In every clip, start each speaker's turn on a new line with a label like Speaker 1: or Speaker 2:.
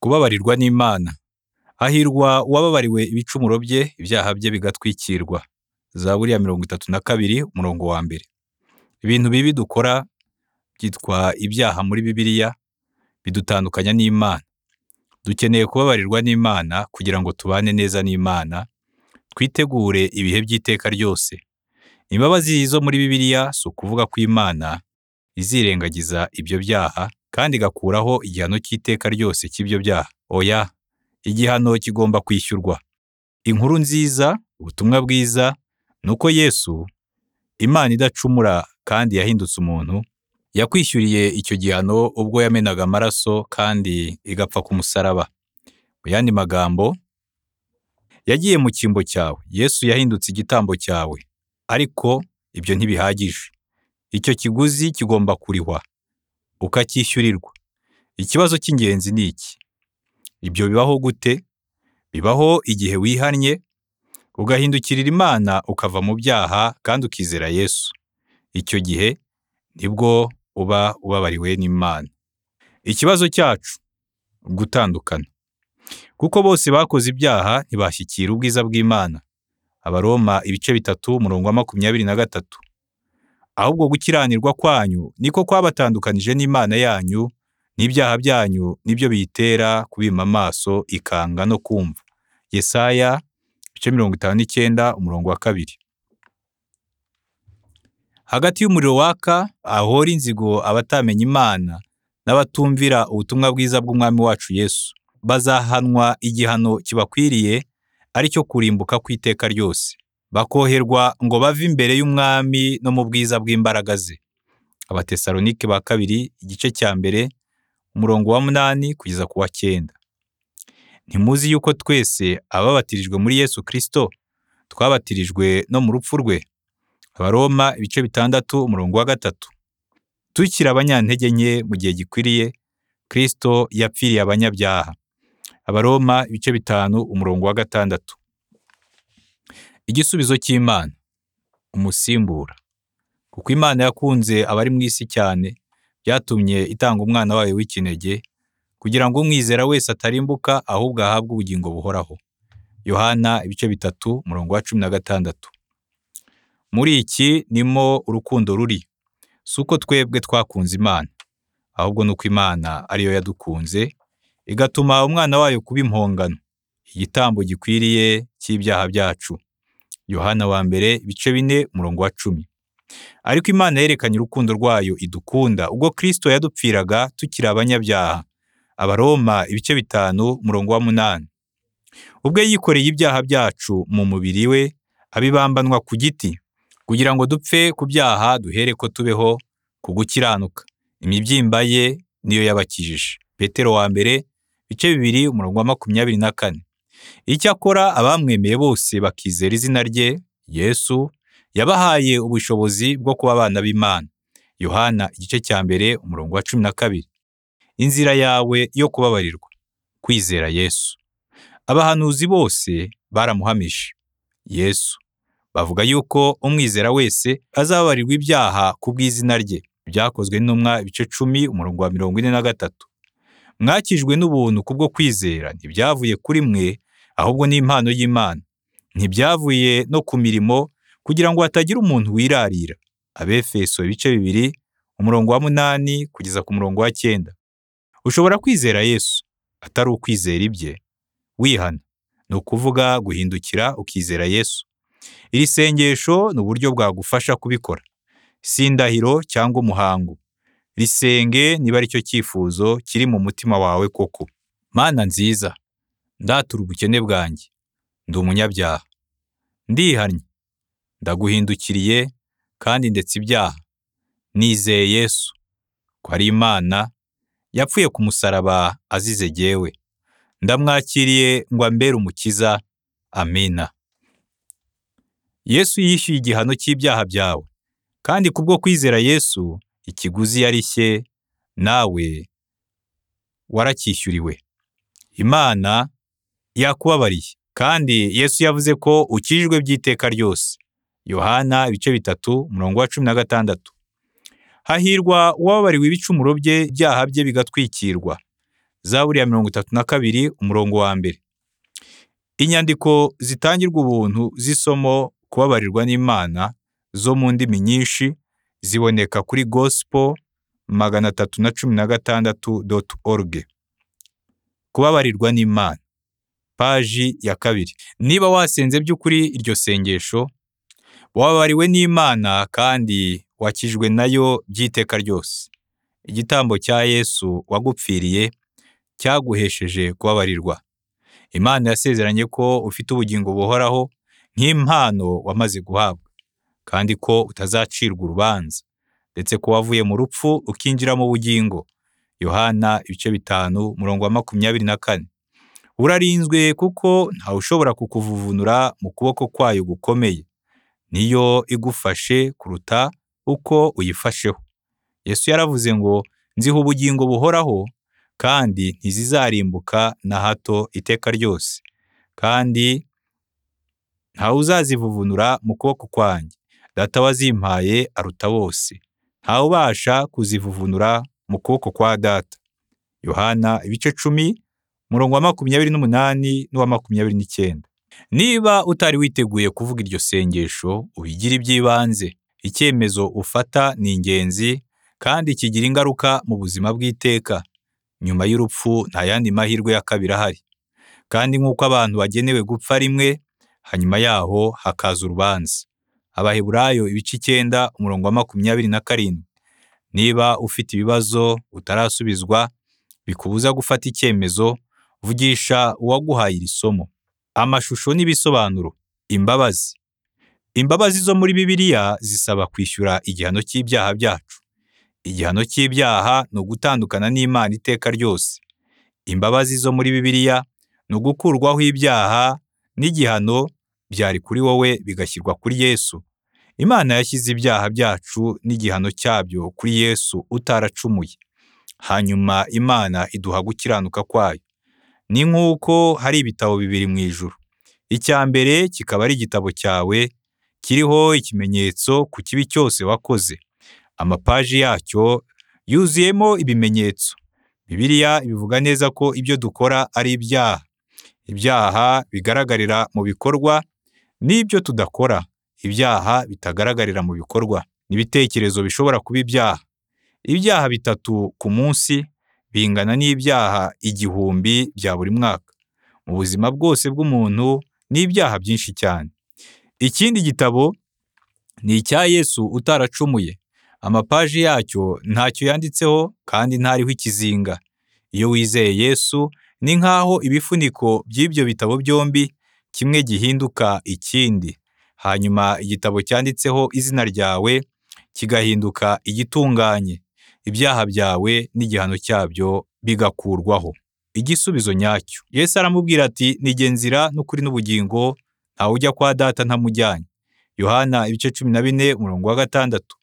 Speaker 1: kubabarirwa n'Imana. Hahirwa uwababariwe ibicumuro bye, ibyaha bye bigatwikirwa. Zaburi ya mirongo itatu na kabiri umurongo wa mbere. Ibintu bibi dukora byitwa ibyaha muri Bibiliya, bidutandukanya n'Imana. Dukeneye kubabarirwa n'Imana kugira ngo tubane neza n'Imana, twitegure ibihe by'iteka ryose. Imbabazi zo muri Bibiliya si ukuvuga ko Imana izirengagiza ibyo byaha kandi igakuraho igihano cy'iteka ryose cy'ibyo byaha. Oya, igihano kigomba kwishyurwa. Inkuru nziza, ubutumwa bwiza, ni uko Yesu, Imana idacumura kandi yahindutse umuntu, yakwishyuriye icyo gihano ubwo yamenaga amaraso kandi igapfa ku musaraba. Mu yandi magambo, yagiye mu cyimbo cyawe, Yesu yahindutse igitambo cyawe. Ariko ibyo ntibihagije. Icyo kiguzi kigomba kurihwa, ukacyishyurirwa. Ikibazo cy'ingenzi ni iki: Ibyo bibaho gute? Bibaho igihe wihannye, ugahindukirira Imana ukava mu byaha kandi ukizera Yesu. Icyo gihe nibwo uba ubabariwe n'Imana. Ikibazo cyacu: Gutandukana. Kuko bose bakoze ibyaha ntibashyikira ubwiza bw'Imana. Abaroma ibice bitatu umurongo wa makumyabiri na gatatu. Ahubwo gukiranirwa kwanyu ni ko kwabatandukanije n'Imana yanyu, n'ibyaha byanyu ni byo biyitera kubima amaso ikanga no kumva. Yesaya ibice mirongo itanu n'icyenda umurongo wa kabiri. Hagati y'umuriro waka, ahahora inzigo abatamenya Imana n'abatumvira ubutumwa bwiza bw'Umwami wacu Yesu. Bazahanwa igihano kibakwiriye, ari cyo kurimbuka kw'iteka ryose. Bakoherwa ngo bave imbere y'Umwami no mu bwiza bw'imbaraga ze. Abatesalonike ba kabiri igice cya mbere, umurongo wa munani kugeza ku wa cyenda. Ntimuzi yuko twese ababatirijwe muri Yesu Kristo, twabatirijwe no mu rupfu rwe? Abaroma ibice bitandatu umurongo wa gatatu. Tukiri abanyantege nke mu gihe gikwiriye, Kristo yapfiriye abanyabyaha. Abaroma ibice bitanu umurongo wa gatandatu. Igisubizo cy'Imana: Umusimbura. Kuko Imana yakunze abari mu isi cyane, byatumye itanga Umwana wayo w'ikinege, kugira ngo umwizera wese atarimbuka ahubwo ahabwe ubugingo buhoraho. Yohana ibice bitatu umurongo wa cumi na gatandatu. Muri iki nimo urukundo ruri, si uko twebwe twakunze Imana, ahubwo ni uko Imana ari yo yadukunze, igatuma Umwana wayo kuba impongano, igitambo gikwiriye cy'ibyaha byacu. Yohana wa mbere ibice bine umurongo wa cumi. Ariko Imana yerekanye urukundo rwayo idukunda ubwo Kristo yadupfiraga tukiri abanyabyaha. Abaroma ibice bitanu umurongo wa munani. Ubwe yikoreye ibyaha byacu mu mubiri we, abibambanwa ku giti, kugira ngo dupfe ku byaha duhereko tubeho ku gukiranuka. Imibyimba ye niyo yabakijije. Petero wa mbere ibice bibiri umurongo wa makumyabiri na kane. Icyakora abamwemeye bose bakizera izina rye, Yesu, yabahaye ubushobozi bwo kuba abana b'Imana. Yohana igice cya mbere umurongo wa cumi na kabiri. Inzira yawe yo kubabarirwa: kwizera Yesu. Abahanuzi bose baramuhamije. Yesu. Bavuga yuko umwizera wese azababarirwa ibyaha ku bw'izina rye. Ibyakozwe n'intumwa ibice cumi umurongo wa mirongo ine na gatatu. Mwakijwe n'ubuntu kubwo kwizera, ntibyavuye kuri mwe, ahubwo ni impano y'Imana. Ntibyavuye no ku mirimo, kugira ngo hatagira umuntu wirarira. Abefeso ibice bibiri umurongo wa munani kugeza ku murongo wa cyenda. Ushobora kwizera Yesu atari ukwizera ibye, wihana. Ni ukuvuga guhindukira ukizera Yesu. Iri sengesho ni uburyo bwagufasha kubikora. Si indahiro cyangwa umuhango. Risenge niba ari cyo cyifuzo kiri mu mutima wawe koko. Mana nziza, ndatura ubukene bwanjye. Ndi umunyabyaha. Ndihannye. Ndaguhindukiriye kandi ndetse ibyaha. Nizeye Yesu ko ari Imana yapfuye ku musaraba azize jyewe. Ndamwakiriye ngo ambere umukiza. Amina. Yesu yishyuye igihano cy'ibyaha byawe, kandi kubwo kwizera Yesu ikiguzi yarishye nawe waracyishyuriwe. Imana yakubabariye, kandi Yesu yavuze ko ukijijwe by'iteka ryose. Yohana ibice bitatu umurongo wa cumi na gatandatu. Hahirwa uwababariwe ibicumuro bye, ibyaha bye bigatwikirwa. zaburi ya mirongo itatu na kabiri umurongo wa mbere inyandiko zitangirwa ubuntu z'isomo kubabarirwa n'imana zo mu ndimi nyinshi ziboneka kuri gospel magana atatu na cumi na gatandatu doti org kubabarirwa n'imana paji ya kabiri niba wasenze by'ukuri iryo sengesho wababariwe n'imana kandi wakijwe nayo by'iteka ryose igitambo cya yesu wagupfiriye cyaguhesheje kubabarirwa imana yasezeranye ko ufite ubugingo buhoraho nk'impano wamaze guhabwa kandi ko utazacirwa urubanza ndetse ko wavuye mu rupfu ukinjira mu bugingo yohana ibice bitanu umurongo wa makumyabiri na kane urarinzwe kuko ntawe ushobora kukuvuvunura mu kuboko kwayo gukomeye niyo igufashe kuruta uko uyifasheho yesu yaravuze ngo nziha ubugingo buhoraho kandi ntizizarimbuka na hato iteka ryose kandi ntawe uzazivuvunura mu kuboko kwanjye data wazimpaye aruta bose ntawe ubasha kuzivuvunura mu kuboko kwa data yohana ibice cumi umurongo wa makumyabiri n'umunani n'uwa makumyabiri n'icyenda niba utari witeguye kuvuga iryo sengesho ubigire iby'ibanze icyemezo ufata ni ingenzi kandi kigira ingaruka mu buzima bw'iteka nyuma y'urupfu nta yandi mahirwe ya kabiri ahari kandi nk'uko abantu bagenewe gupfa rimwe hanyuma yaho hakaza urubanza abaheburayo ibice icyenda umurongo wa makumyabiri na karindwi niba ufite ibibazo utarasubizwa bikubuza gufata icyemezo vugisha uwaguhaye iri somo amashusho n'ibisobanuro imbabazi imbabazi zo muri bibiliya zisaba kwishyura igihano cy'ibyaha byacu igihano cy'ibyaha ni ugutandukana n'imana iteka ryose imbabazi zo muri bibiliya ni ugukurwaho ibyaha n'igihano byari kuri wowe bigashyirwa kuri yesu imana yashyize ibyaha byacu n'igihano cyabyo kuri yesu utaracumuye hanyuma imana iduha gukiranuka kwayo ni nk'uko hari ibitabo bibiri mu ijuru icya mbere kikaba ari igitabo cyawe kiriho ikimenyetso ku kibi cyose wakoze amapaji yacyo yuzuyemo ibimenyetso bibiliya bivuga neza ko ibyo dukora ari ibyaha ibyaha bigaragarira mu bikorwa n'ibyo tudakora ibyaha bitagaragarira mu bikorwa n'ibitekerezo bishobora kuba ibyaha ibyaha bitatu ku munsi bingana n'ibyaha igihumbi bya buri mwaka mu buzima bwose bw'umuntu ni ibyaha byinshi cyane ikindi gitabo ni icya yesu utaracumuye amapaji yacyo ntacyo yanditseho kandi ntariho ikizinga iyo wizeye yesu ni nk'aho ibifuniko by'ibyo bitabo byombi kimwe gihinduka ikindi hanyuma igitabo cyanditseho izina ryawe kigahinduka igitunganye ibyaha byawe n'igihano cyabyo bigakurwaho igisubizo nyacyo Yesu aramubwira ati nige nzira n'ukuri n'ubugingo ntawe ujya kwa data ntamujyanye yohana ibice cumi na bine umurongo wa gatandatu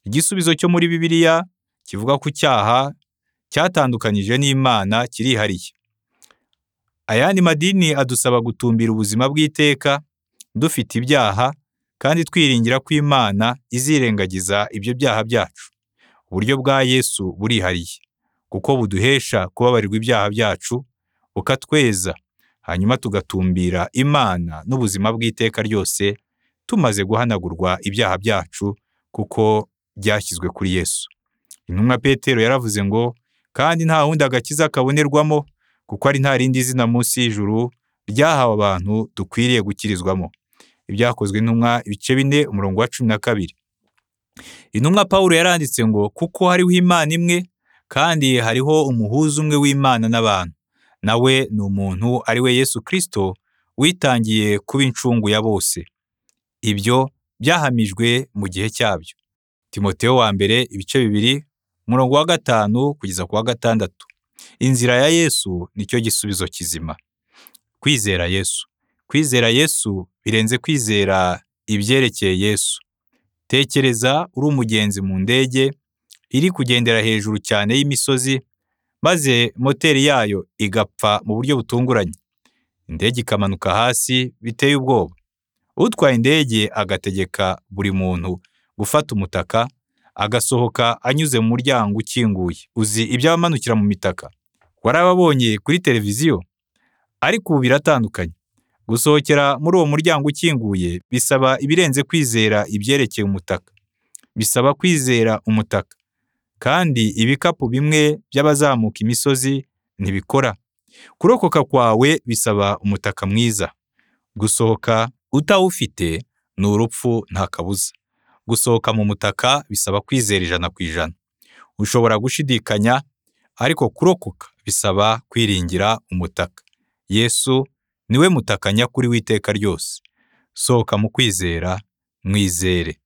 Speaker 1: igisubizo cyo muri bibiliya kivuga ku cyaha cyatandukanije n'imana kirihariye ayandi madini adusaba gutumbira ubuzima bw'iteka dufite ibyaha kandi twiringira ko imana izirengagiza ibyo byaha byacu uburyo bwa yesu burihariye kuko buduhesha kubabarirwa ibyaha byacu bukatweza hanyuma tugatumbira imana n'ubuzima bw'iteka ryose tumaze guhanagurwa ibyaha byacu kuko byashyizwe kuri yesu intumwa petero yaravuze ngo kandi nta wundi agakiza kabonerwamo kuko ari nta rindi zina munsi y'ijuru ryahawe abantu dukwiriye gukirizwamo ibyakozwe intumwa ibice bine umurongo wa cumi na kabiri intumwa paul yaranditse ngo kuko hariho imana imwe kandi hariho umuhuza umwe w'imana n'abantu nawe ni umuntu ari we yesu kirisito witangiye kuba incungu ya bose ibyo byahamijwe mu gihe cyabyo timoteo wa mbere ibice bibiri umurongo wa gatanu kugeza ku wa gatandatu inzira ya yesu nicyo gisubizo kizima kwizera yesu kwizera yesu birenze kwizera ibyerekeye yesu tekereza uri umugenzi mu ndege iri kugendera hejuru cyane y'imisozi maze moteri yayo igapfa mu buryo butunguranye indege ikamanuka hasi biteye ubwoba utwaye indege agategeka buri muntu gufata umutaka agasohoka anyuze mu muryango ukinguye uzi ibyabamanukira mu mitaka warababonye kuri televiziyo ariko ubu biratandukanye gusohokera muri uwo muryango ukinguye bisaba ibirenze kwizera ibyerekeye umutaka bisaba kwizera umutaka kandi ibikapu bimwe by'abazamuka imisozi ntibikora kurokoka kwawe bisaba umutaka mwiza gusohoka utawufite ni urupfu nta kabuza gusohoka mu mutaka bisaba kwizera ijana ku ijana ushobora gushidikanya ariko kurokoka bisaba kwiringira umutaka yesu niwe mutaka nyakuri w'iteka ryose sohoka mu kwizera mwizere